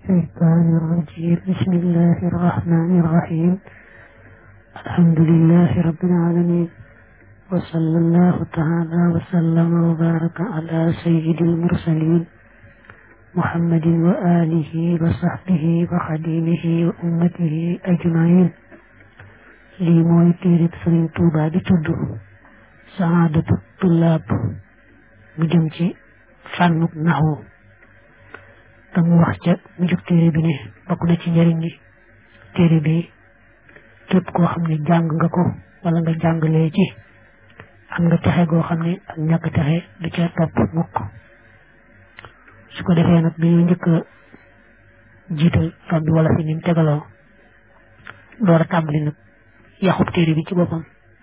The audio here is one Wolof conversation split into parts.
الشيطان الرجيم بسم الله الرحمن الرحيم الحمد لله رب العالمين وصلى الله تعالى وسلم وبارك على سيد المرسلين محمد وآله وصحبه وخديمه وأمته أجمعين lii mooy téereb Sëriñ Tuubaa di tudd saadatu tullaab mu jëm ci fànnuk naxwu te mu wax ca mu jóg téere bi ne bokk na ci njëriñ li téere bi képp koo xam ne jàng nga ko wala nga jàngalee ci am nga texe goo xam ne ak ñàkk texe du ca topp mukk su ko defee nag bi ñu njëkk a jiital fam bi wala fi ni mu tegaloo door a tàmbali nag yaxub téere bi ci boppam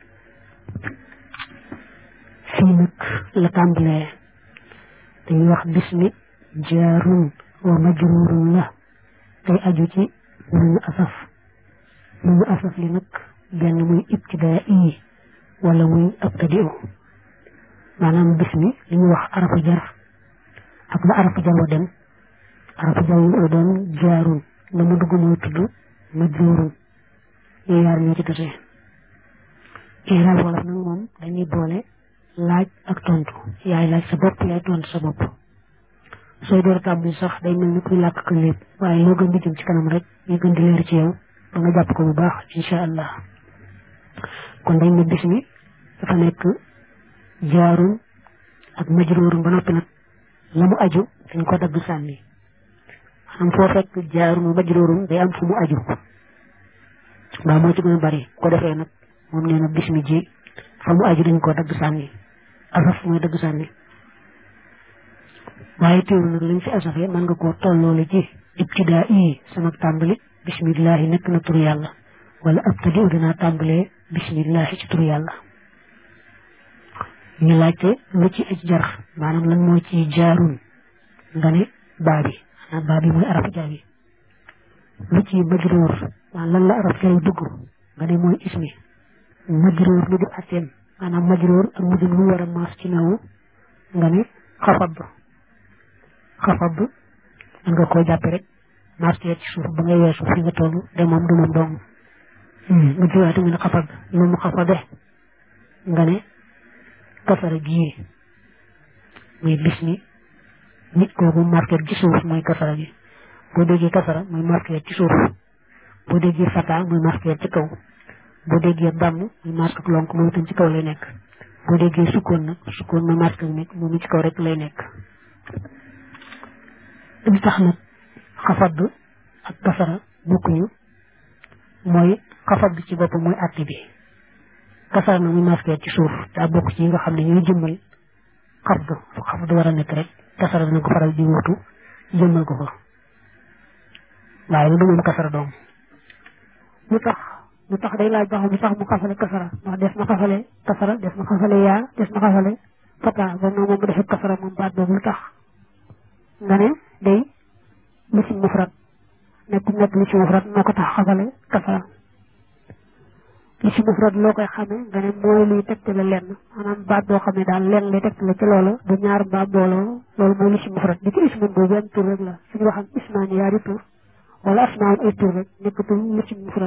fii nag la tàmbalee dañuy wax bismi jaarun wa majrurun la tey aju ci nuñu asaf nuñu asaf li nag benn muy ibtidaa yi wala muy abtadiu maanaam bismi li ñuy wax arafu jar ak la arafu jar wa dem arafu jar wa doon jaarun la mu dugg mooy tudd majrurun yooyu yaar ñoo ci tase iraab wolof nag moom dañuy boole laaj ak tontu yaay laaj sa bopp yaay tontu sa bopp sooy door tàmbali sax day mel ni kuy làkk ko lépp waaye loo gën di jëm ci kanam rek ñu gën di leer ci yow ba nga jàpp ko bu baax incha allah kon dañ ne bis mi dafa nekk jaarun ak majruurun ba noppi nag la mu aju dañ ko dagg sànni maanaam foo fekk jaarun majruurun day am fu mu aju waaw moo ci gën a bari ko defee nag moom nee na bis mi ji fa mu aju dañ koo dagg sànni asaf mooy dagg sànni waaye teewul nag lañ fi asafee mën nga koo tolloole ci ibtidaa yi sama tàmbali bismillahi nekk na tur yàlla wala abtadi u dinaa tàmbalee bismillahi ci tur yàlla ñu laajte lu ci aj jar maanaam lan moo ci jaarun nga ne baa bi maanaam baa bi mooy araf jaa bi lu ci majruur maanaam lan la araf jaa dugg nga ne mooy ismi majruur lu di ateen maanaam majruur ak mujj lu war a maas ci nawu nga ne xafab xafab mën nga koo jàppe rek maas ci suuf ba ngay weesu fi nga toll de moom du moom dong mu jiwaate nga ne xafab lu mu xafabe nga ne kasara gii muy bismi nit kooku marqué ci suuf mooy kasara gi boo déggee kasara mooy marqué ci suuf boo déggee fata muy marqué ci kaw boo déggee damm muy marqué ak lonk moom itam ci kaw lay nekk boo déggee sukkoon nag sukkoon mooy marqué nekk moom ci kaw rek lay nekk li tax nag xafad ak kasara bokkuñu mooy xafad ci boppam mooy àtte bi kasara na muy marqué ci suuf daa bokk ci yi nga xam ne ñooy jëmmal xafd fu xafd war a nekk rek kasara dina ko faral di wutu jëmmal ko fa waaye lu du moom kasara doom lu tax lu tax day laaj ba xam lu tax mu xafale kasara ndax des na xafale kasara des na xafale yaa des na xafale fata ba moom mu defee kasara moom baat boobu lu tax nga ne day lisim mufrad nekk nekk lisim mufrad moo ko tax xafale kasara lisim mufrad loo koy xamee nga ne mooy luy tegtale lenn maanaam baat boo xam ne daal lenn lay tegtale ci loola du ñaar mbaa booloo loolu mooy lisim mufrad di ko ismun boobu benn tur rek la suñu waxam ismaani yaari tur wala asmaawul ay tur rek nekkatul lisim mufrad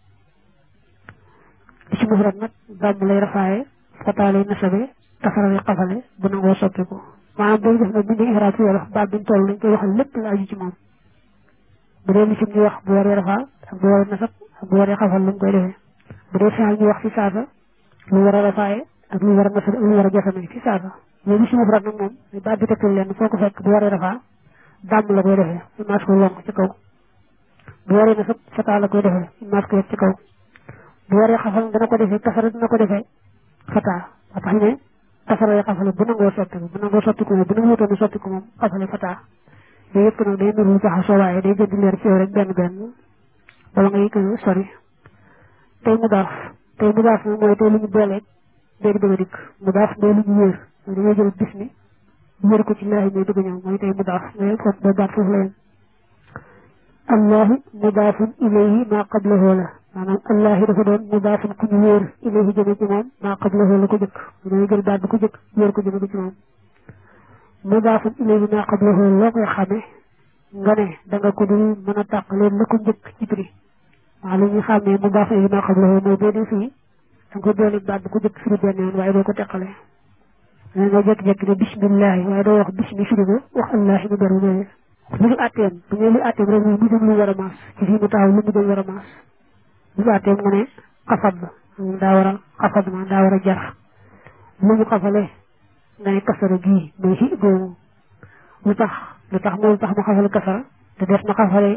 lisim mufrad nag bàmm lay rafaaye fataa lay nasabe kasara lay xafale bu nangoo soppiku maanaam booy def nag bu ñu ixraab ci wolof baat bi ñu toll dañ koy waxal lépp la aju ci moom bu dee lisim ñu wax bu waree rafaa ak bu waree nasab ak bu waree xafal lu mu koy defee bu dee fi'il ñu wax ci saasa lu war a rafaaye ak lu war a nasab ak lu war a jasame ci saasa mais lisim mufrad nag moom muy baat bi tegtal leen foo ko fekk bu waree rafaa bàmm la koy defee ñu maas ko lonk ci kaw bu waree nasab fataa la koy defee ñu maas ko ci kaw bu waree xafal dana ko defee kasara dina ko defee fataa ba tax ne kasara yi xafale bu nangoo soppiku bu nangoo soppiku moom bu nangu wutoon soppiku moom xafale fataa yooyu yëpp nag day nuru jaxasoo waaye day gën di leer ci yow rek benn benn bala ngay gën a sori tey mu daaf tey mu daaf nag mooy tey lu ñu booleeg day bëgg a dikk mu daaf mooy lu ñu wéer mooy dañoo jël bis mi wéer ko ci laahi mooy bëgg a ñëw mooy tey mu daaf mooy foofu ba baat foofu la yem allahu mudaafun ilayhi maa qablahu la maanaam allahi dafa doon mudaafun ku ñu wéer ilayhi jëme ci moom maa qablahu la ko jëkk dañuy jël baat bi ko jëkk wéer ko jëme ko ci moom mudaafun ilayhi maa qablahu loo koy xamee nga ne da nga ko dul mën a tàqalee la ko njëkk ci prix waaw li ñu xàmmee mu baax yi maa xam la mooy boo dee fii da nga ko boole baat bu ko jëkk firi benn yoon waaye doo ko teqale da nga jékki-jékki ne bismillahi waaye doo wax bismi firi ko wax allahi mu beru loolu lu ñu àtteem bu ñu lu àtteem rek mu jëm lu war a maas ci fii mu taxaw lu mu jëm war a maas lu ñu àtteem nga ne xafad moom daa war a xafad ma daa war a jar lu mu xafale nga ne kasara gii mooy xi boobu lu tax lu tax moom tax mu xafale kasara te def na xafale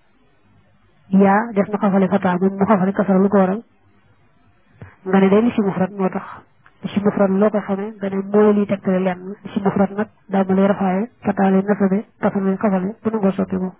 yaa def na xafale fataa moom mu xafale kasara lu ko waral nga ne day li si mufrat moo tax li si mufrat loo ko xamee nga ne mooy liy tegtale lenn li si mufrat nag daa ma lay rafaaye fataa lay nasabe kasara lay xafale bu nangoo soppi ko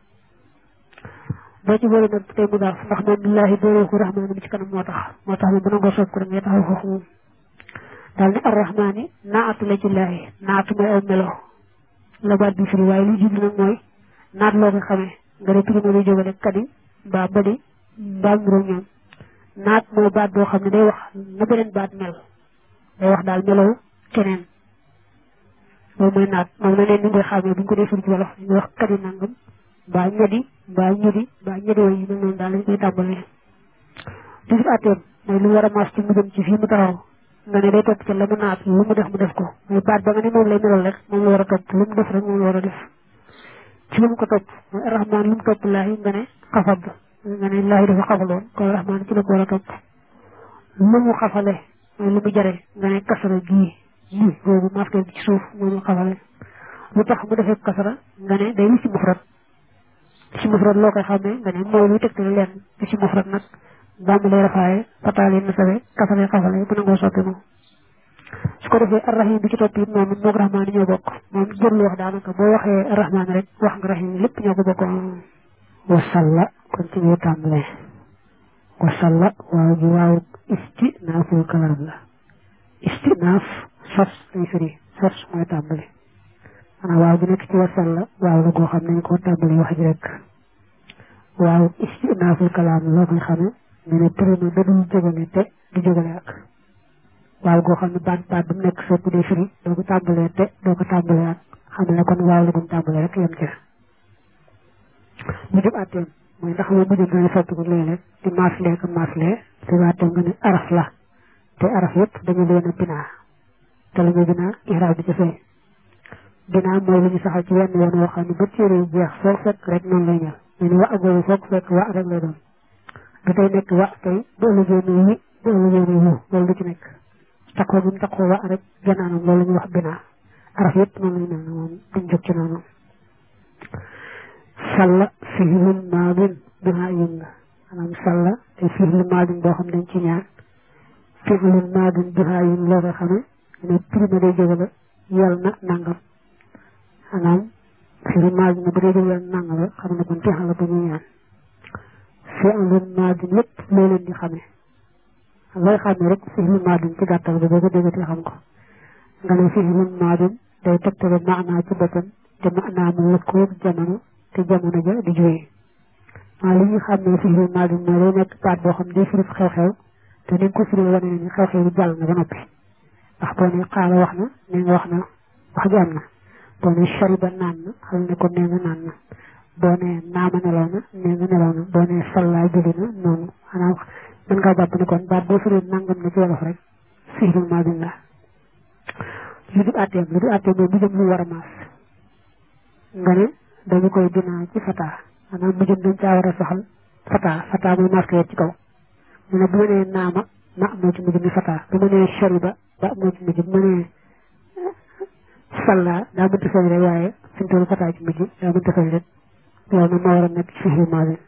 boo ci boole nag tey mu daaf ndax moom billaahi boole ko rahmaani bi ci kanam moo tax moo tax moom bu nangoo soppi ko da ngay taxaw foofu moom daal ne arrahmaani naatu la ci laahi naatu mooy aw melo la baat bi firi waaye li jublu nag mooy naat loo ko xamee nga ne prima lay jógale kadi mbaa badi mbaa muroo ñoom naat mooy baat boo xam ne day wax na beneen baat mel day wax daal melow keneen loolu mooy naat moom na neen ni ngay xamee bu ñu ko dee firi ci wolof ñu wax kadi nangam mbaa ñedi mbaa ñedi mbaa ñedi way yi mel noonu daal lañ koy tàmbalee li fi àtteem mooy lu war a maas ci mu jëm ci fii mu taxaw nga ne day topp ca la mu naat lu mu def mu def ko mooy baat ba nga ne moom lay melal rek moom la war a topp lu mu def rek moom la war a def ci lu mu ko topp mooy arrahman lu mu topp laahi nga ne xafab nga ne laahi dafa xafaloon kon arrahman ci la ko war a topp lu mu xafale mooy lu mu jare nga ne kasara gii lii boobu masque bi ci suuf moom mu xafale lu tax mu defee kasara nga ne day li si mufrat li si mufrat loo koy xamee nga ne mooy luy tegtale leen li si mufrat nag bàmb lay rafaaye fataale na sawe kasare xafale bu nangoo soppi moom su ko defee arrahim bi ci topp it moom moog rahmaani ñoo bokk moom jërlu wax daanaka boo waxee rahmaani rek wax nga rahim lépp ñoo ko bokk wasalla kon ci biir tàmbalee wasalla waaw ji waaw istinaaful kalaam la istinaaf sos lay firi sos mooy tàmbali maanaam waaw bi nekk ci wasalla waaw la goo xam nañ ko tàmbali wax ji rek waaw istinaaful kalaam loo koy xamee ñu ne prime ba dul jógale te du jógale ak waaw goo xam ne baat baat bu mu nekk fépp day firi doo ko tàmbalee te doo ko tàmbalee ak xam ne kon waaw la duñ tàmbalee rek yem ca mu jëm àtteem mooy ndax moom mu jëm dana soppi ko léeg-léeg di maaslee ko maaslee te àtteem nga ne araf la te araf yëpp dañu leen a binaa te la ñu binaa iraab bi ci fay binaa mooy lu ñu saxal ci wenn yoon woo xam ne ba téere yu jeex foo fekk rek noonu lay ñëw ñu ne wa agooyu foog fekk wa rek lay doon du tey nekk wa tey bu ëllëgee ne wi bu ëllëgee ne wu loolu du ci nekk takkoo bi mu takkoo wa rek ganaanam loolu la ñuy wax binaa araf yëpp noonu lay mel ne moom duñ jóg ci noonu salla fihlun maadin binaa yun la maanaam salla te fihlu maadin boo xam dañ ci ñaar fihlun maadin binaa yun loo koy xamee ne prime day jóge la yal na nangam maanaam fihlu maadin ne bu dee jóge yal na nangam la xam ne kon fexal la bu ñuy ñaan fi'lun maadin lépp loo leen di xamee looy xamee rek fi'lun maadin ci gàttal bi boo ko déggatee xam ko nga ne fi'lun maadin day tegtale maanaa ci boppam te maanaa mu lëkkoog jamono te jamono ja di jógee maa li ñu xamee fi'lun maadin mooy day nekk baat boo xam day firi xew-xew te ni nga ko firi wane ne ni xew-xew bi jàll na ba noppi ndax boo ne xaala wax na nee nga wax na wax ji am na boo ne shariba naan na xam ne kon nee nga naan na boo nee naama nelaw na nee nga nelaw na boo nee sallaa julli na noonu xanaa mën ngaa jàpp ne kon baat boo firee nangam na ci wolof rek fi'lun maadin la lu du àtteem lu du àtteem mooy mu jëm lu war a maas nga ne dañu koy dinaa ci fataa maanaam mu jëm dañ caa war a soxal fataa fataa mooy maas ko ci kaw mu ne bu ma nee naama na moo ci mujj mi fataa bu ma nee shariba ba moo ci mujj bu ma nee sallaa daa mënta feeñ rek waaye fi mu toll fataa ci mujj daa mënta feeñ rek loolu nag moo war a nekk fi'lu maadi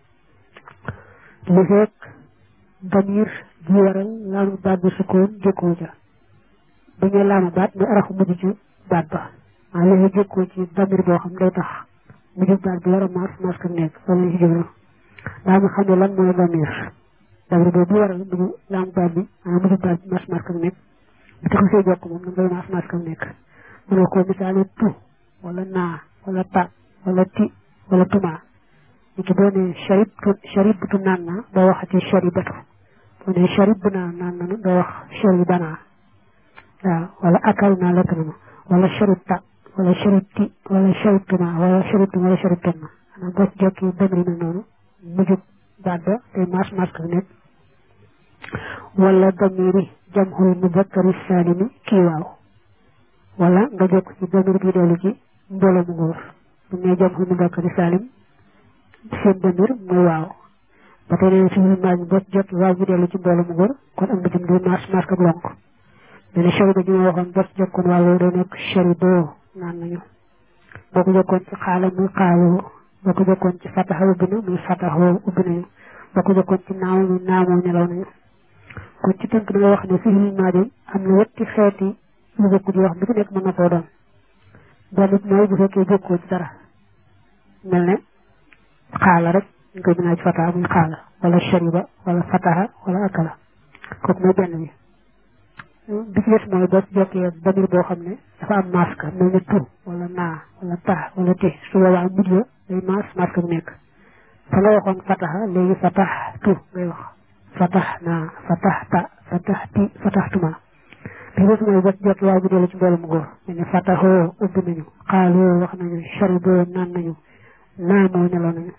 li fekk damir ji waral laamu baat bi sukkoon jëkkoo ja bu ñu laama baat muy arafu mujj ci baat ba maa léegi jëkkoo ci damir boo xam day tax mujj baat bi war a maas maas ko nekk loolu lañ ci jublu daa nga xam ne lan mooy damir damir boobu bu waral mujj laamu baat bi maanaam mujj baat bi maas maas ko nekk bu tax see jokk moom da ngay maas maas ko nekk mënoo ko misaale tu wala naa wala ta wala ti wala tuma ni ki boo nee sharibtu sharibtu naan na doo waxati sharibatu boo nee sharib naa naan nanu doo wax sharibana waaw wala akal naa lekk nanu wala sharibta wala sharibti wala sharibtuma wala sharibtum wala sharibtunna maanaam boo ci jokki damir mel noonu mujjub baat ba tey maas maas ka nekk wala damiri jamhul muzakkari salimi kii waaw wala nga jokk ci damir bi dellu ci mbooloo mu góor bu ne jamhul muzakkari salim seen damir mooy waaw ba tey nee fiil maaj boo ci jokki waaw bi dellu ci mbooloo mu góor kon am na jëm di maas maas ka lonk nee na shariba ji ma waxoon boo ci jokkoon waaw yow day nekk sharibo naan nañu boo ko jokkoon ci xaala muy xaaloo boo ko jokkoon ci fataxa ubbi na muy fataxoo ubbi nañu boo ko jokkoon ci naaw muy naamoo nelaw nañu kon ci tënk da nga wax ne fiil maadi am na wetti xeeti yu bokk di wax bu ci nekk mën na koo doon benn mooy bu fekkee bokkoo ci dara mel ne xaala rek ñu koy binaa ci fataxa muy xaala wala shariba wala fataxa wala akala kooku mooy benn bi bi ci des mooy boo ci jokkee damir boo xam ne dafa am masque mel ne tu wala naa wala tax wala te su boobaa mujj la day maas masque bu nekk fa nga waxoon fataxa léegi fatax tu ngay wax fatax naa fatax ta fatax ti fatax tuma bi des mooy boo ci jokkee waaye bu dellu ci mbooloo mu góor mel ne fataxoo ubbi nañu xaaloo wax nañu shariboo naan nañu naamoo neloo nañu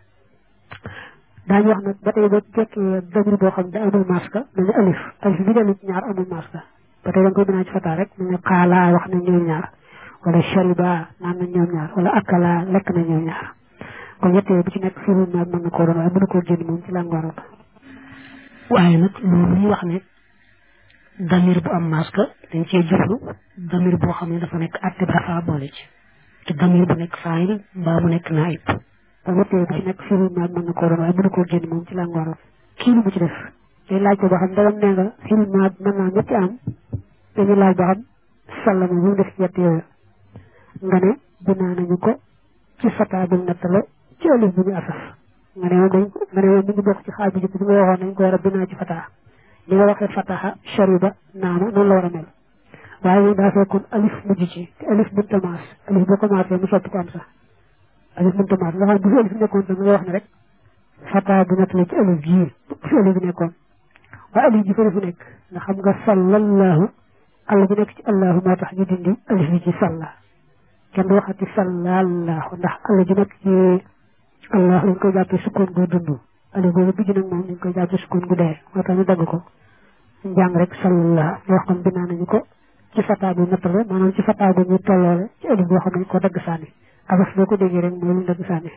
daañu wax nag ba tey boo ci jokkee damir boo xam ne da amul masque mel ne alif alif bi dellu ci ñaar amul masque ba tey da nga koy binaa ci fataa rek mu ne xaalaa wax na ñoom ñaar wala shariba naan na ñoom ñaar wala akala lekk na ñoom ñaar kon ñettee bu ci nekk firu naag mën na koo doon waaye mënu koo génn moom ci langue arabe waaye nag loolu ñuy wax ne damir bu am masque dañ cee jublu damir boo xam ne dafa nekk atte ba dafa boole ci te damir bu nekk faayil mbaa mu nekk naayib kon ñettee bu ci nekk firu naag mën na koo doon waaye mënu koo génn moom ci langue arabe kii lu mu ci def day laaj ko ba xam ndagam nee nga firu naag mën naa ñetti am dañu laaj ba xam sàllama bu mu def ci yett yooyu nga ne binaa nañu ko ci fataa bu natt la ci alif bu ñu asaf nga ne moom dañ nga ne moom mi ngi bokk ci xaaj bu njëkk bi nga waxoon nañ ko war a binaa ci fataa li nga waxee fataha shariba naama noonu la war a mel waaye moom daa fekkoon alif mujj ci te alif mënta maas alif boo commencé mu soppi ko am sax alif mënta maas nga xam bu fi alif nekkoon tam nga wax ne rek fataa bu natt la ci alif jii bu fi alif bi nekkoon waaye alif ji fa fu nekk nga xam nga sallallahu allah bi nekk ci allahu moo tax ñu dindi alif bi ci salla kenn du waxati sallallahu ndax allah ji nekk ci allah lañ koy jàppee sukkoon gu dund alif boobu bijj nag moom dañ koy jàppee sukkoon gu dee moo tax ñu dagg ko njàng rek sallallahu ñu wax kon binaa nañu ko ci fataa bu nattale maanaam ci fataa bu ñu tolloole ci alif boo xam ne ko dagg sànni abas boo ko déggee rek mooy lu dagg sànni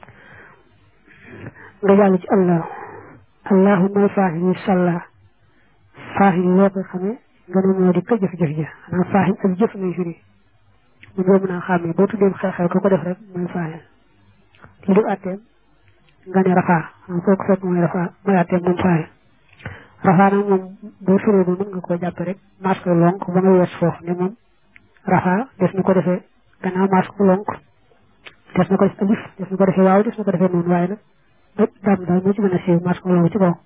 nga jàll ci allahu allahu mooy faaxi yi salla faaxi yi loo koy xamee nga ne moo di ko jëf-jëf ja xanaa faaxil ak jëf ngay firi mun boo mën a xàmmee boo tuddee xew-xew ko ko def rek mooy faaxil li def atteem nga ne rafaa xam foo ko fekk mooy rafaa mooy atteem moom faaxil rafaa nag moom boo firee ba mën nga koo jàppe rek maas ko lonk ba nga wees foofu ne moom rafaa des na ko defee gannaaw maas ko lonk des na ko def alif des na ko defee waaw des na ko defee noonu waaye nag bépp daam daal moo ci mën a siiw maas ko lonk ci kaw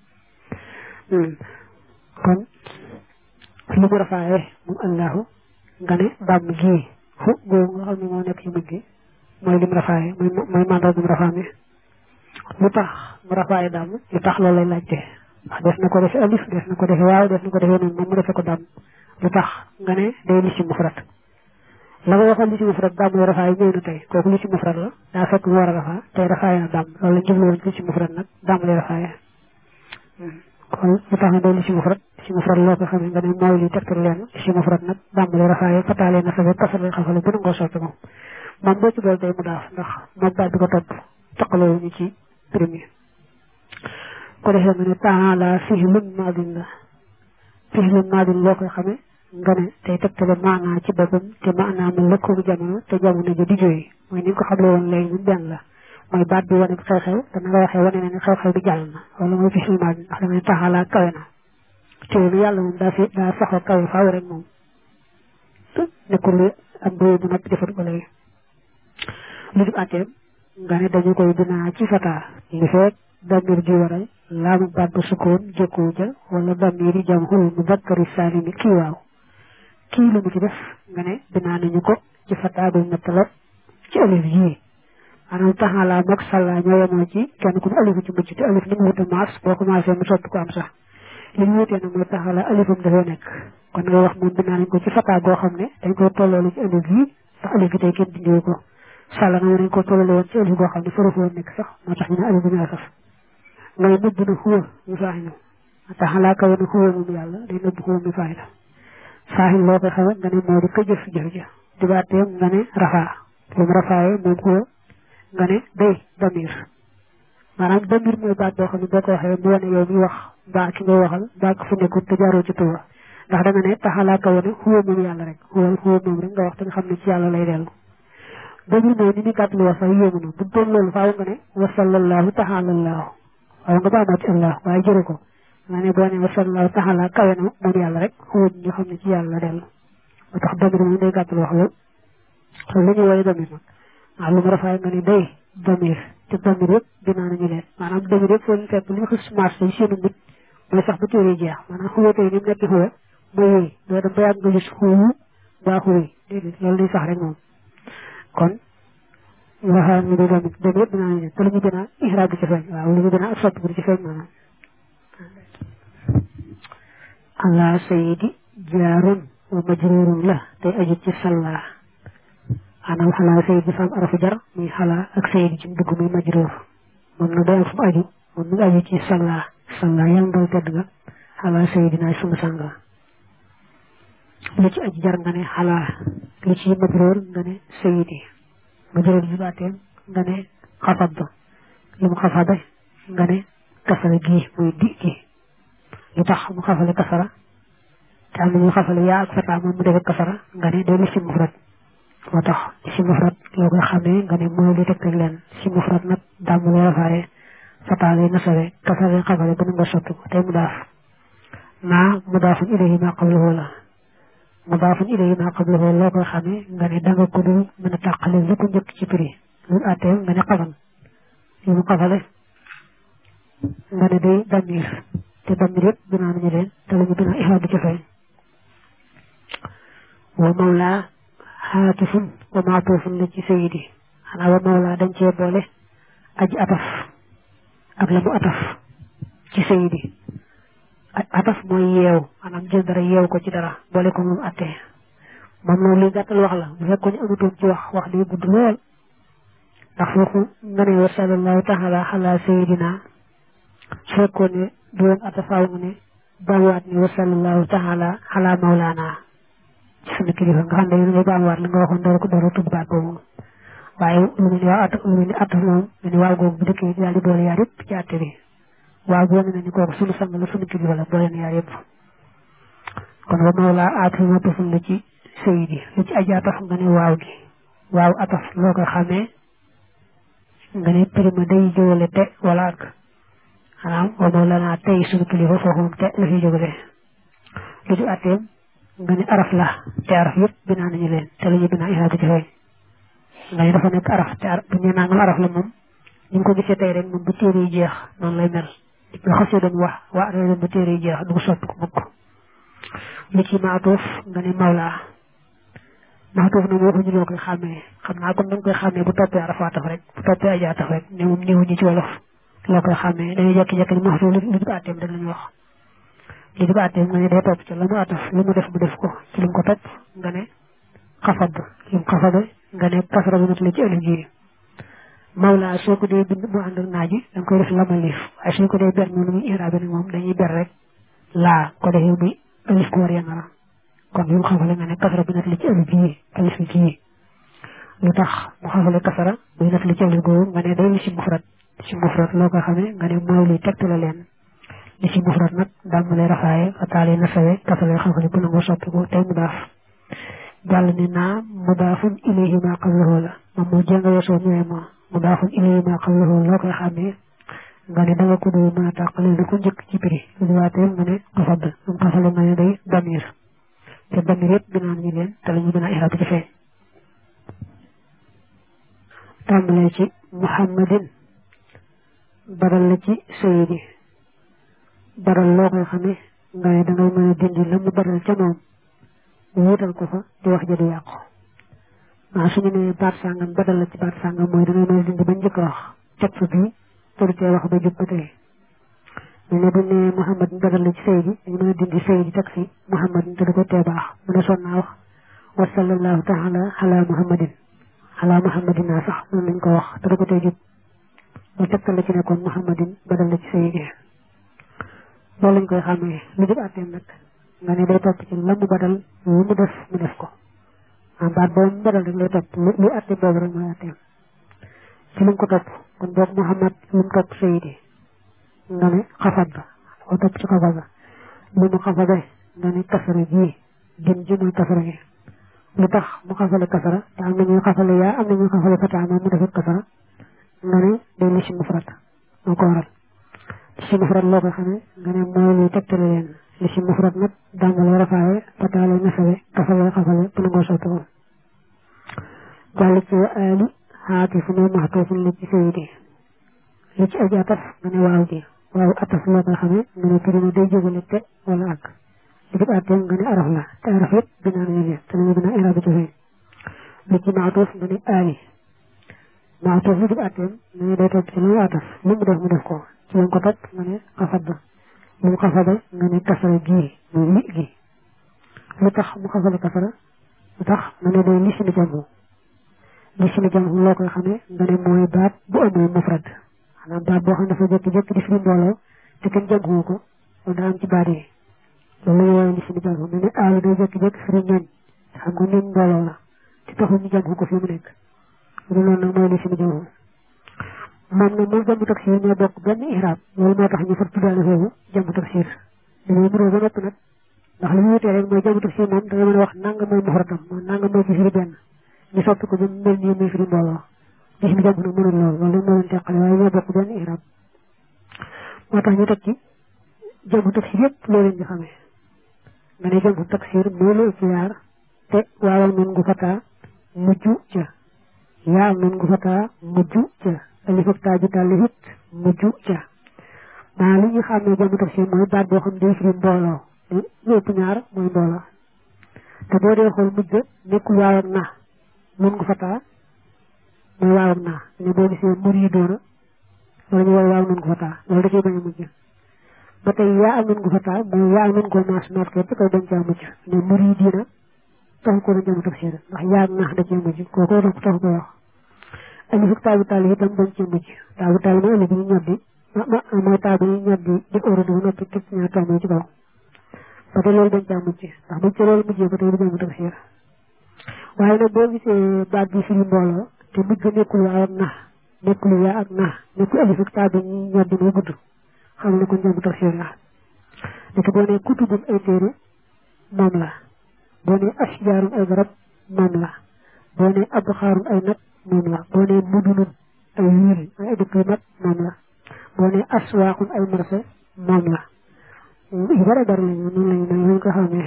kon li mu rafaaye moom allahu nga ne damm gii fu googu nga xam ne moo nekk ci mujj gi mooy lim rafaaye mooy mooy mandat mu rafaa mi lu tax mu rafaaye damm lu tax loolu lay laajte ndax des na ko defee alif des na ko defee waaw des na ko defee noonu moom mu defee ko damm lu tax nga ne day li ci mufrat la nga waxoon li ci mufrat damm la rafaaye ñëw na tey kooku li ci mufrat la daa fekk mu war a rafaa tey rafaaye na damm loolu la jublu woon li ci mufrat nag damm lay rafaaye kon lu tax na day li ci mufrat li ci mufrat loo ko xamee nga ne mooy li tegtal leen li ci mufrat nag dàmbale rafaaye fataalee na sabe kasale xafale bu nangoo soppi moom moom boo ci dool day mu daaf ndax moom baat bi ko topp taqaloo ñu ci premier ko defee nga ne taala fihlun maadin la fihlun maadin loo koy xamee nga ne tey tegtale maanaa ci boppam te maanaa mu lëkkoobu jamono te jamono ja di jooy mooy ni nga ko xamle woon léegi ñun benn la mooy baat bi wane xew-xew te na nga waxee wane na ne xew-xew bi jàll na wala mooy fihlun maadin ndax dama ne taxalaa kawe na teewlu yàlla moom daa fi daa saxoo kawe faaw rek moom nekkul am réew bu noppi defar ko léegi lu dul àtteem nga ne dañu koy binaa ci fataa li fekk damir ji waral laamu baat ba sukkoon jëkkoo ja wala damir yi jamhul mudakkari saalimi kii waaw kii lu mu ci def nga ne binaa nañu ko ci fataa bu nattalab ci alif yii maanaam taxalaa moog sàllaa ñoo yemoo ci kenn ku ne alifu ci mujj te alif ni mu wuta maas boo commencé mu soppi ko am sax li ñu wutee nag mooy taxala alifam dafay nekk kon ngay wax moom binaa nañ ko ci fataa goo xam ne dañ koy tolloolu ci alif yi ndax alif gi tey kenn dindiwu ko sàlla na nañ ko tollale woon ci alif goo xam ne faru woon nekk sax moo tax ñu ne alif bu ñu asaf ngay nëbb na xuwa mi faaxinu tax xalaa kawe na xuwa moom yàlla day nëbb xuwa mi faaxinu faaxin loo koy xawe nga ne moo di ko jëf jëf ja di baateem nga ne rafaa lu mu rafaaye moom xuwa nga ne day damir maanaam damir mooy baat boo xam ne boo ko waxee mu wane yow mi wax mbaa ki ngay waxal mbaa ko fu nekkul te jaaroo ci tuba ndax da nga ne taxalaa kawe na xuwa moom yàlla rek xuwa xuwa moom rek nga wax te nga xam ne ci yàlla lay dellu damir mooy ni ñu gàtt lu wax sax yéemu na bu doon loolu faaw nga ne wasallallahu taxalallahu waaw nga baamaa ci allah waaye jëru ko nga ne boo ne wasallallahu taxala kawe na moom yàlla rek xuwa ñu xam ne ci yàlla la dellu moo tax damir moom day gàtt lu wax loolu loolu la ñuy woowee damir nag waaw lu mu rafaay nga ne day damir te damir yëpp dinaa nañu leen maanaam damir yëpp foo ñu fekk li ñu xis marché yi seenu mbit mooy sax bu téere jeex maanaam xuwa tey ni mu nekk xuwa mooy yooyu doo dem ba yàgg nga gis xuwu mbaa xuwi déedéet loolu day sax rek moom kon waxaa ñu day damir damir yëpp dinaa nañu leen te lu ñu gën a ihraab bi ci feeñ waaw lu ñu gën a sotti bu ci feeñ maanaam allah sayidi jaarun wa majrurun la tey aju ci salla maanaam xalaa sayid bi fa am arafu jar muy xalaa ak sayid ci dugg muy majruur moom na day am fu mu aju moom mi ngi aju ci salla salla yàlla ndaw tedd nga xalaa sayidina sunu sang lu ci aju jar nga ne xalaa lu ci majruur nga ne sayidi majruur bi baateem nga ne xafad lu mu xafade nga ne kasara gi muy di gi lu tax mu xafale kasara te am na ñu xafale yaa ak fata moom mu def kasara nga ne day lisim mufrad moo tax si mufrad loo koy xamee nga ne mooy lu tegtal leen si mufrad nag dàmm lay rafaaye fata lay nasawe kasara lay xafale ba nu nga sotti ko tey mu daaf naa mu daafun ilayhi ma qablahu la mu daafun ilayhi ma qablahu loo koy xamee nga ne danga ko dul mën a tàqale lu ko njëkk ci prix lu àtteem nga ne xafal li mu xafale nga ne day damir te damir yëpp binaa nañu leen te lañu binaa ixaab bi ci feeñ wa mawla xaatifun wa maatufun la ci sayidi xanaa wa mawla dañ cee boole aji ataf ak la mu ataf ci sayidi ataf mooy yeew maanaam jël dara yeew ko ci dara boole ko moom attee moom loolu li gàttal wax la bu fekkoon ñu amutoon ci wax wax day gudd lool ndax foofu nga ne wa sallallahu taala ala sayidina su fekkoon ne du woon atafaaw nga ne baamuwaat ne wa sallallahu taala ala mawlaana ci sunu kilifa nga xam ne yéen ngay baamuwaat li nga waxoon door ko door a tudd baat boobu waaye lu mel ni waaw at lu mel ni ataf moom lu ni waaw googu bu dëkkee daal di boole yaar yëpp ci àtte bi waaw boo ne ni kooku sunu sang la sunu kilifa la boole na yaar yëpp kon wa mawla ataf ma taful la ci sayidi lu ci aji ataf nga ne waaw gi waaw ataf loo koy xamee nga ne prima day jógale te wala ak xanaa wa mawlana tey sunu kilifa foofu moom te la fiy jógale lu ci atteem nga ne araf la te araf yëpp binaa nañu leen te la ñu binaa iraadu ci feeñ nga ne dafa nekk araf te araf bu ñu nangam araf la moom ñu ngi ko gisee tey rek moom bu téere yi jeex noonu lay mel bu xasee doon wax waa doon bu téere yi jeex du ko soppi ko mukk lu ci maatuuf nga ne mawla maatuuf nag waxuñu loo koy xàmmee xam naa comme dañ koy xàmmee bu toppee arafa taf rek bu toppee aja taf rek ne moom néewuñu ci wolof loo koy xàmmee dañuy jekki-jekki ni maatuuf lu di ko àtteem rek la ñu wax li di ko àtteem nga ne day topp ci la mu ataf lu mu def mu def ko ci li mu ko topp nga ne xafad li mu xafade nga ne kasra bu nat la ci alif ji mawla soo ko dee bind mu ànd ak naaji da nga koy def lamalif waaye soo ko dee ber noonu muy iraabe nag moom dañuy ber rek laa ko defee muy alif ko war yangara kon li mu xafale nga ne kasra bu nat la ci alif ji alif ji lu tax mu xafale kasara buy nat la ci alif googu nga ne day li si mufrat si mufrat loo ko xamee nga ne mooy luy tegtale leen li ci mufrat nag daal mu lay rafaaye fataale na sawe kasale xafale bu nangoo soppi ko tey mu daaf jàll ne naa mudaafun ilayhi ma qablahu la moom moo jàng weesoo ñëwee ma mudaafun ilayhi ma qablahu loo koy xamee nga ne danga ko dul mën a tàqale lu ko njëkk ci prix lu diwaateel nga ne xafad moom xafale nga ne day damir te damir yëpp binaa nañu leen te la ñu binaa iraab ci feeñ tàmbalee ci muhammadin baral la ci sayidi baral loo koy xamee nga ne dangay mën a dindi la mu baral ca moom wuutal ko fa di wax ja du yàqu waaw suñu nee baat sàngam badal la ci baat sàngam mooy dangay mën a dindi ba njëkk a wax teg fa bii pour tee wax ba jub ba tey ñu ne bu ne Muhammad badal la ci Seydi dañu mën a dindi Seydi teg fi Muhammad te du ko tee baax mu ne son naa wax wa sallallahu taala ala muhammadin ala muhammadin naa sax noonu lañ ko wax te du ko tey jub lu tegtal la ci nekkoon muhammadin badal la ci sayidi loolu lañ koy xàmmee lu jub àtteem nag nga ne day topp ci la mu badal lu mu def mu def ko am baat boobu mu badal rek lay topp lu àtte boobu rek mooy àtteem ci lu mu ko topp kon boog muhammad lu mu topp sayidi nga ne xafat ba ko topp ci xafat ba lu mu xafabe nga ne kasara ji gën ji mooy kasara gi lu tax mu xafale kasara te am na ñuy xafale yaa am na ñuy xafale fataa moom mu defut kasara nga ne day li si mufrat moo ko waral li si mufrat loo ko xamee nga ne mooy luy tegtale leen li si mufrat nag dàngale rafaawe fataale nasawe kasale xafale bu nangoo sotti ko jàll ci wa aali xaati fu ne maxtuufun li ci sayidi li ci aji ataf nga ne waaw ji waaw ataf loo koy xamee nga ne turina day jógale te wala ak li jub àtteem nga ne araf la te araf yëpp binaa nañu leen te nañu binaa irabi ci fay li ci maatuuf nga ne aali maatuuf li jub àtteem nga ne day topp ci lu mu ataf lu mu def mu def ko ci lañ ko topp nga ne xafat ba lu mu xafada nga ne kasara gii muy li gi lu tax mu xafale kasara lu tax nga ne day lisini jamu lisini jamu loo koy xamee nga ne mooy baat bu amul mufrad xanaa baat boo xam ne dafa jékki-jékki di firi mbooloo te kenn jamu ko wala daa am ci baat yi loolu la ñu woowee lisini jamu nga ne aalu day jékki-jékki firi ñooñ xam nga ñooñ mbooloo la te taxul ñu jamu ko fi mu nekk loolu nag mooy lisini jamu moom nag moom jamu taksir ñoo bokk benn ihraab loolu moo tax ñu far tuddaale foofu jamu taksir dañuy mënoo ba noppi nag ndax li ñu wutee rek mooy jamu taksir moom da nga mën a wax nanga mooy mufradam mooy nanga mooy ci firi benn ñu soppi ko ba mu mel nii muy firi mbooloo lisini jamu nag mënul loolu loolu moo leen teqale waaye ñoo bokk benn ihraab moo tax ñu teg ci jamu taksir yëpp loo leen di xamee nga ne jamu taksir mooy lu ci yaar te waawal nun gu fataa mujj ca yaa am nun gu fataa mujj ca alif ak taa ji tàlli it mujj ca maa li ñu xam ne jamu taksir mooy baat boo xam day firi mbooloo lu ëpp ñaar mooy mbooloo te boo dee xool mujj nekkul waaw ak naa nun gu fataa mooy waaw ak naa ne boo gisee mur yi doona wala ñu war waaw nun gu fataa loolu da cee bañ a mujj ba tey yaa am nun gu fataa mooy yaa am nun ko maas maas képp koy bañ caa mujj ne mur yi diina taxu ko doon jamu taksir ndax yaa ak naa da cee mujj kooku tax taxu ko wax alif ak taabu taal itam dañ cee mujj taabu taal mooy alif bi ñu ñoddi mooy taabu yi ñoddi di óoradi bu noppi teg ñaar tomb yi ci kaw ba tey loolu dañ caa mujj ndax buñ ci loolu mujjee ba tey du jamu taksir waaye nag boo gisee baat bi firi mbooloo te mujj ga nekkul waaw ak na nekkul yaa ak na nekkul alif ak taabu yi ñoddi muy gudd xam ne kon jamu taksir la nekk boo nee kutubum ay téere moom la boo nee ashjaarum ay garab moom la boo nee abxaarum ay nag moom la boo nee mudunun ay wiil ay dëkk yu mag moom la boo nee aswaaqun ay marché moom la yu bare bari lañu noonu lañu mel lañ ko xamee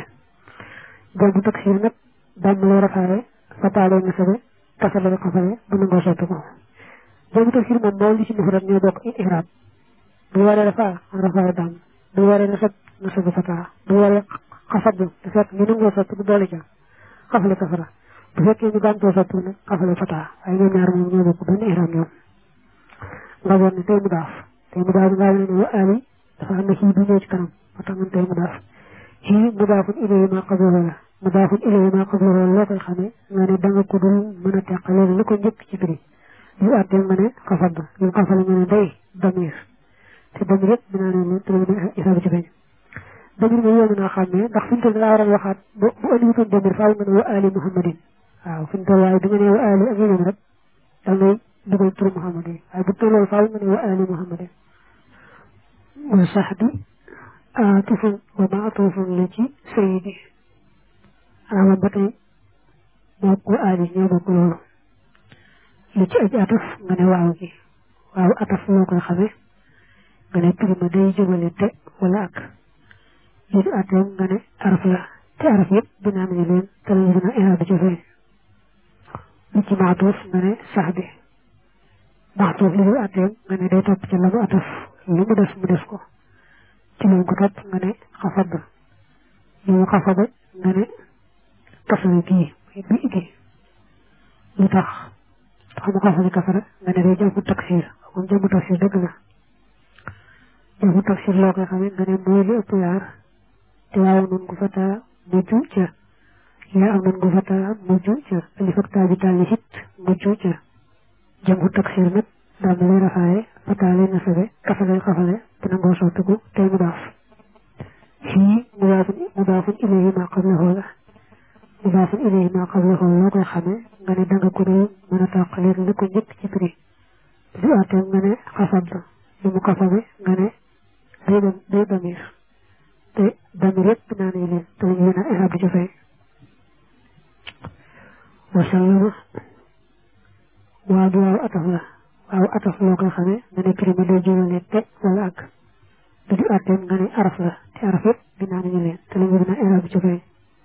jamu taksir nag dàmm lay rafaaye fataalee nasabe kasale xafale bu nangoo sotti ko jamu taksir moom moo li ci mufrad ñoo bokk ihraab bu waree rafaa rafaaye dàmm bu waree nasab nasabe fataa bu waree xafat bi te fekk ñu nangoo sotti bu doole ca xafale kasara bu fekkee ñu gàntoo sotti nag xafale fataa waaye ñoom ñaar moom ñoo bokk benn ihraam ñoom nga doon ne tey mu daaf tey mu daaf ngaa ne wa ali dafa am na xii bu ñëw ci kanam moo tax man tey mu daaf xii mu daafun ilayhi ma qablahu la mu daafun ilayhi ma qablahu loo koy xamee nga ne da nga ko dul mën a teqale lu ko njëkk ci firi yu àttee nga ne xafat ba yu xafale nga ne day damir te damir yëpp dinaa ne leen te loolu isaabu ci feeñ damir nga yomb naa xàmmee ndax fi mu toll laa waroon waxaat bu bu andi wutoon damir faaw nga ne wa ali muhammadin waaw fi mu toll waaye bi nga ne wa ali ak yeneen rek dal ngay dugal turu muhammadin waaye bu toll loolu faaw nga ne wa ali muhammadin wa sahbi aatufun wa maatufun la ci sayidi ama ba tey mook wa ali ñoo bokk loolu li ci aj ataf nga ne waaw gi waaw ataf loo koy xamee nga ne turima day jógale te wala ak li di àtteem nga ne araf la te araf yëpp binaa nañu leen te lañu dina iraada ci feeñ li ci maatuuf nga ne sax bi maatuuf li di àtteem nga ne day topp ci la mu ataf lu mu def mu def ko ci lañ ko topp nga ne xafad li mu xafada nga ne kasara gii bi gi lu tax tax mu xafada kasara nga ne day jàmm taksir moom jàmm taksir dëgg la jàmm taksir loo koy xamee nga ne mooy li ëpp yaar te waaw nun ko fata mujj ca yaa am nan gu fata mujj ca alif ak taa bi taal it mujj ca jëm hu taksir nag daal lay rafaaye fata lay nasabe kafale xafale bu nangoo sottiku tey mu daaf fii mudaafun mudaafun ilayhi maa qablahu la mudaafun ilayhi maa qablahu loo koy xamee nga ne danga ko dee mën a tàqaleeg la ko njëkk ci prix du àtteem nga ne xasab la li mu xasabe nga ne day dem day damir te damir yëpp naa ne leen te lañu leen a ihab di ci fay wasallama waaw du waaw ataf la waaw ataf loo koy xamee nga ne prix ma day jógale te wala ak du di àtteem nga ne araf la te araf yëpp binaa nañu leen te lañu leen a ihab di ci fay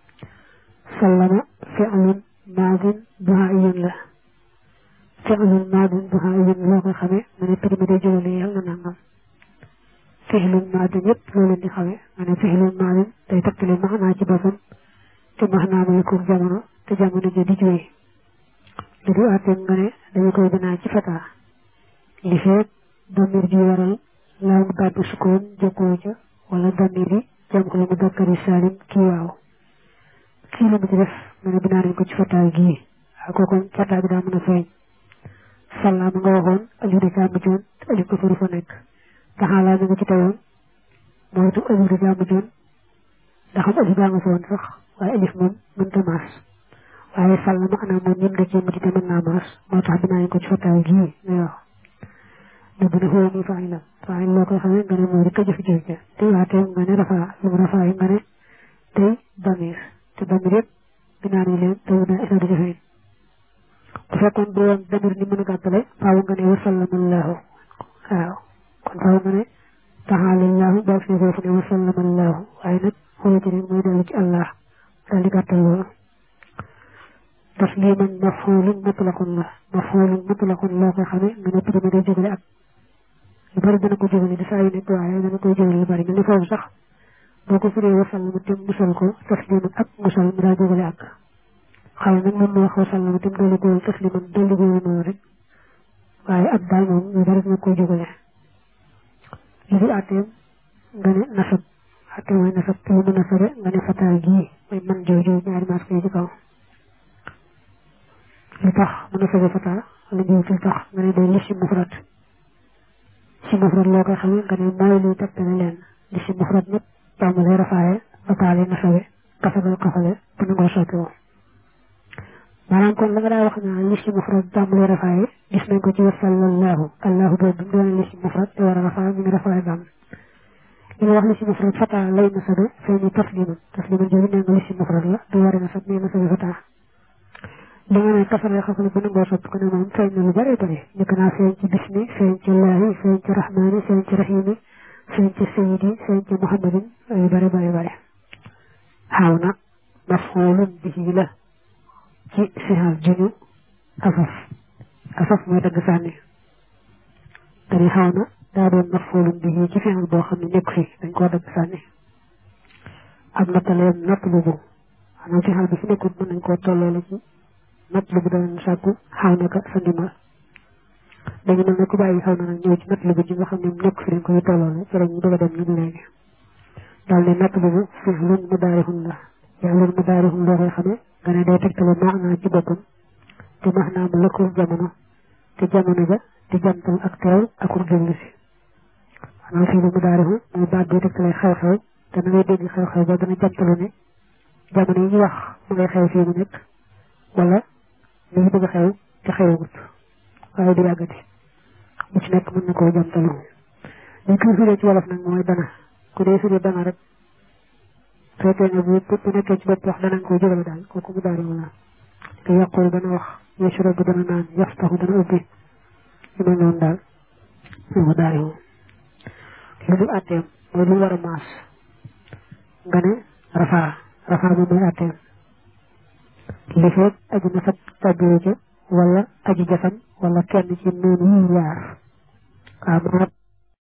sallama fi'lun maadin duhaa'iyun la fi'lun maadin duhaa'iyun loo koy xamee nga ne prix ma day jógale yàlla na nangam fixlun maadin yëpp loo leen di xamee nga ne fixlun maadin day takkale maxnaa ci boppam te maxnaa ma yëkkul jamono te jamono ja di juwee li du àtteem nga ne dañu koy binaa ci fataa li feet damir ji waral laa mu baat bu sukkoon jokkoo ca wala damir yi jam ko la mu dakkari saalim kii waaw kii la mu ci def nga ne binaa nañ ko ci fataa gii ak kooku fataa bi daa mën a feeñ sallaa ma nga waxoon aliou de caa mujjoon te aliou ko furu fa nekk taxaalaa mi nga ci teyoon mooy tu alif da jàmm joon ndax am alif baa nga fa woon sax waaye alif moom mënta maas waaye sàll ma anaa moom ñim da cee mujj te mën naa maas moo tax dinaa ko ci fattaay gii ngay wax ne bu ne xëy muy faay la faay loo koy xamee nga ne mooy rek a jëf-jëf ja te waatee nga ne rafaa lu mu rafaa yi nga ne tey damir te damir yëpp dinaa ne leen te dinaa isa di jëfee bu fekkoon du woon damir ni mën a gàttale faaw nga ne wasallamallaahu waaw kon faaw nga ne taxaalallaahu boo fi foofu ne wasallamallaahu waaye nag xoolati rek mooy dellu ci allah daal di gàttal loolu tasliman mafulun mutlaqun la mafulun mutlaqun loo koy xamee nga ne prime day jógale ak lu bari dana ko jógale di saa yu nekk waaye dana koy jógale lu bari mel ni foofu sax boo ko firee wasallama te musal ko tasliman ak musal mu daa jógale ak xëy nag moom moo wax wasallama te dolli ko tasliman dolli ko noonu rek waaye ak daal moom lu bari dana koy jógale li di àtteem nga ne nasab àtteem mooy nasab te mu nasabe nga ne fataal gii mooy man jooju ñaari maas koy ci kaw li tax mu nasabe fataal wala jiw fi tax nga ne day li si mufrat si mufrat loo koy xamee nga ne mooy luy tegtale leen li si mufrat nag jàmm lay rafaaye fataale nasabe kasabal kafale bu nangoo soppi woo maanaam kon la nga daa wax naa li si mufrat jàmm lay rafaaye gis nañ ko ci wasallallahu allahu boobu doon li si mufrat te war a rafaa mi ngi rafaaye jàmm li nga wax li si mufrat fataa lay nasabe feeñu tasliman tasliman jooju nee nga li si mufrat la du war a nasab nee nasabe fataa li nga ne kasare xafale bu nangoo soppi ko ne moom feeñ na lu bari bari njëkk naa feeñ ci bismi feeñ ci laahi feeñ ci rahmaani feeñ ci rahimi feeñ ci sayidi feeñ ci muhammadin yu bari bari bari xaaw na mafulun bihi la ci sixal juñu asaf asaf mooy dagg sànni dañuy xaw na daa doon mafulun bihi ci fixal boo xam ne nekk fi dañ koo dagg sànni am nattaleem natt lu bu xanaa fixal bi fi nekkul mën nañ koo tolloole ci natt lu bu danañ sàkku xaw na ka sa ndimbal dañu mel ne ku bàyyi xaw na nag ñëw ci natt lu bu ji nga xam ne nekk fi dañ koy tolloole ci lañ bëgg a dem ñun léegi daal ne natt lu bu fixlun mudaarihun la yàllun mudaarihun loo koy xamee nga ne day tegtale maanaa ci boppam te maanaa mu lëkkul jamono te jamono ja di jantal ak teew ak ur jëllu si xanaa fii lu mu daarihu mooy baat bi tegtale xew-xew te na ngay dégg xew-xew ba dana jantalu ne jamono yi ñu wax mu ngay xew fii mu nekk wala li ñu bëgg a xew te xewagut waaye du yàggati lu ci nekk mën na koo jantalu li ko firee ci wolof nag mooy dana ku dee firee dana rek fekkee ne bu bu nekkee ci bopp wax danañ koy jógale daal kooku mu daarihu la te yàqul dana wax yashrabu dana naan yaftaxu dana ubbi yu mel noonu daal mu daarihu lu dul àtteem mooy lu war a maas nga ne rafaa rafaa moom mooy àtteem li feeg aji nasab tàbbiwu ca wala aji jasan wala kenn ci noonu yi yaar waaw